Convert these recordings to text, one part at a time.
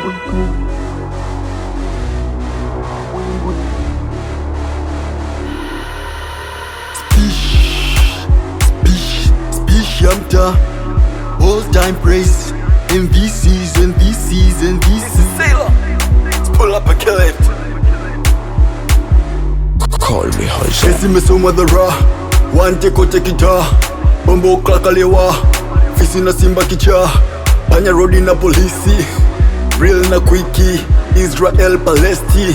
Spish, spish ya mta All time praise In this season, this season, this season Sailor Let's pull up and kill it Call me Hoja. Kesi mesomwa dhara Wante kote kita Bombo klakalewa Fisi na simba kicha Panya rodi na polisi Real na kwiki Israel Palesti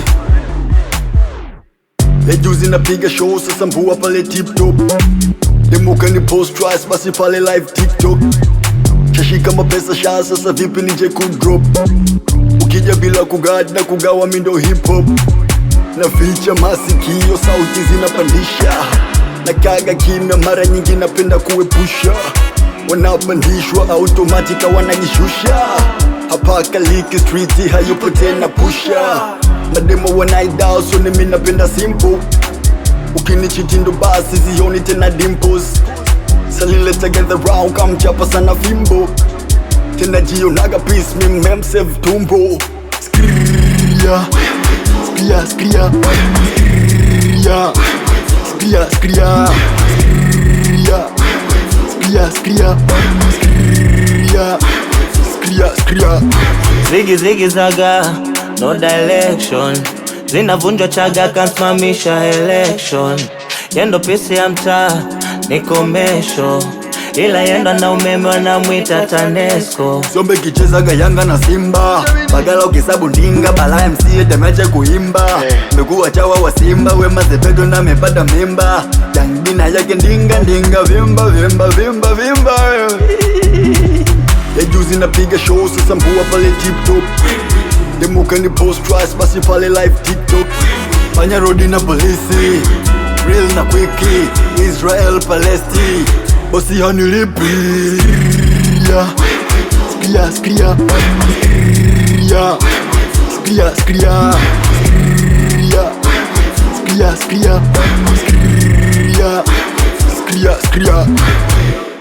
Lejuzi napiga show sasa mbua pale tip top Demuka ni post twice basi pale live TikTok Shashika mapesa sha sasa vipi nije kudrop Ukija bila kugad na kugawa mindo hip hop na ficha masikio, sauti zinapandisha na kaga kimya, mara nyingi napenda kuepusha wanapandishwa automatika wanajishusha hapa Kaliki street hayupo tena pusha mademo wanaidao, so nimi napenda simple ukinichiti ndo basi zioni tena dimples salile together round kamchapa sana fimbo tena jionaga peace mi memsave tumbo skria skria skria skria skria skria skria skria skria skria skria skria Zigi zigi zaga, no direction Zinavunjwa chaga, kansimamisha election Yendo pisi ya mtaa, ni komesho Ila yendo na umeme wanamwita TANESCO Sombe kichezaga Yanga na Simba Bagala ukisabu ndinga Bala MC temeche kuimba Mbegu chawa wa Simba Wema Sepedo na mepata mimba Jangina yake ndinga ndinga Vimba vimba vimba vimba Ya juzi napiga show sasa mbua pale tip top Demuka ni post twice basi pale live TikTok Panya rodi na polisi Real na quickie Israel Palesti Bosi hanilipi yeah. Skria, skria Skria Skria, skria Skria Skria Skria Skria Skria Skria